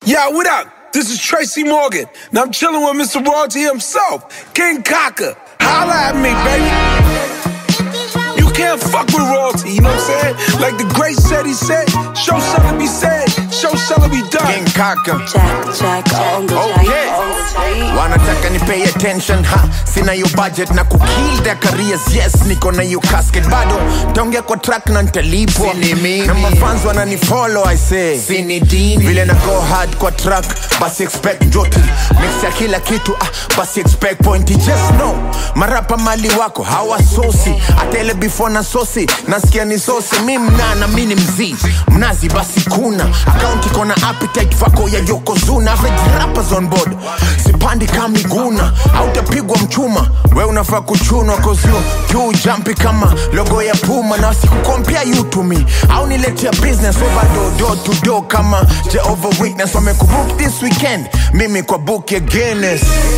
Yeah, what up? This is Tracy Morgan, and I'm chilling with Mr. Royalty himself, King Kaka. Holla at me, baby. You can't fuck with royalty, you know what I'm saying? Like the great said, he said, show shall be said, show shall be done. King Kaka Jack, Jack, on the Okay. Jack, on the street. wanataka ni pay attention ha sina hiyo budget na kukill their careers yes niko na hiyo casket bado taongea kwa track na nitalipwa Sini mimi. na mafans wananifollow i say Sini dini. vile na go hard kwa track basi expect joti mix ya kila kitu ah, basi expect point just know marapa mali wako hawasosi hata ile before na sosi nasikia ni sosi mi mnana mi ni mzii mnazi basi kuna akaunti kona appetite vako ya yokozuna average rappers on board sipandi kamiguna autapigwa mchuma we unafaa kuchunwa kozio juu jampi kama logo ya puma na wasikukompea you to me au niletea business over do do to do kama Jehovah Witness wamekubook this weekend mimi kwa book ya Guinness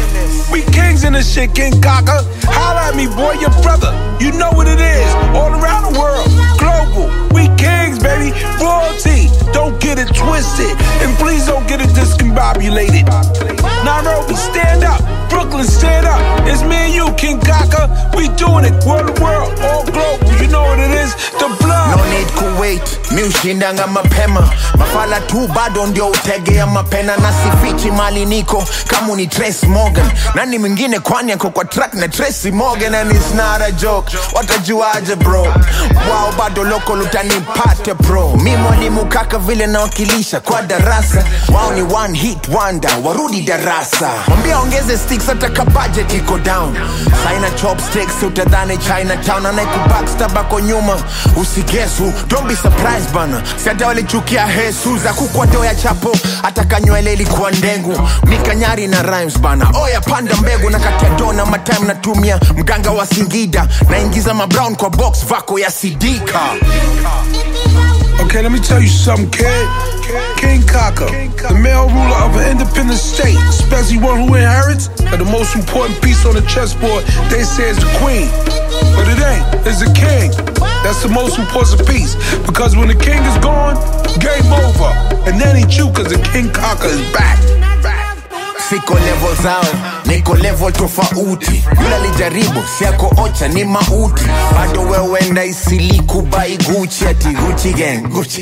We kings in this shit, King Kaka. Holla at me, boy, your brother. You know what it is. All around the world. Global. We kings, baby. Royalty. Don't get it twisted. And please don't get it discombobulated. Nairobi, stand up. Brooklyn, stand up. It's me and you, King Kaka. We doing it. World to world. All global. You know what it is. The blood. no need kuwait mi ushindanga mapema mafala tu bado ndio utegea mapena na sifichi mali niko kama ni Trace Morgan nani mwingine kwani ako kwa track na Tracy Morgan and it's not a joke watajuaje bro wao bado loko lutanipate bro mi mwalimu kaka vile nawakilisha kwa darasa wao ni one hit wonder warudi darasa mwambia ongeze sticks hata ka budget iko down saina chopsticks utadhani chinatown anaikubackstab ako nyuma usigesu don't be surprised bana si hata walichukia hesu za kukwado ya chapo hata kanywele ilikuwa ndengu mikanyari na rhymes bana oya panda mbegu na katia dona matime natumia mganga wa singida naingiza mabrown kwa box vako ya sidika Okay, let me tell you something, kid. King Kaka, the male ruler of an independent state, especially one who inherits, and the most important piece on the chessboard, they say is the queen. But it ain't, it's the king. That's the most important piece. Because when the king is gone, game over. And that ain't you, because the King Kaka is back. siko level zao niko level tofauti yule alijaribu siako ocha ni mauti bado wewenda isiliku bai guchi ati guchi gang guchi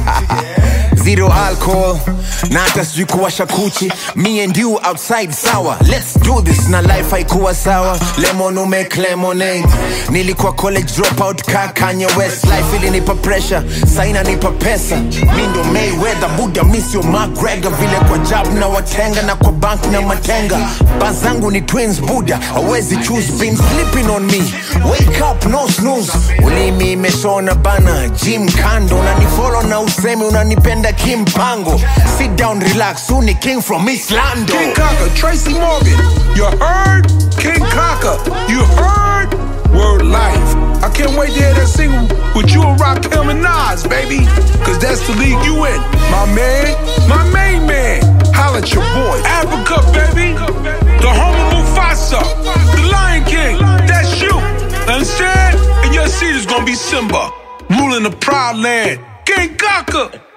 zero alcohol na hata sijui kuwasha kuchi me and you outside sawa let's do this na life haikuwa sawa lemon umake lemonade nilikuwa college dropout ka kanye west life ilinipa pressure saina nipa pesa mi ndo mayweather buda misio mcgregor vile kwa jab na watenga na kwa bank na matenga bazangu ni twins buda awezi choose been sleeping on me wake up no snooze ulimi imeshona bana jim kando unanifolo na usemi unanipenda kimpango sit down relax uni king from islando King Kaka, Tracy Morgan. You heard? King Kaka, you heard? Word life. I can't wait to hear that single with you and Rakim and Nas, baby. Cause that's the league you in. My man, my main man. Holla at your boy. Africa, baby. The home of Mufasa. The Lion King. That's you. Understand? And your seat is gonna be Simba. Ruling the proud land. King Kaka.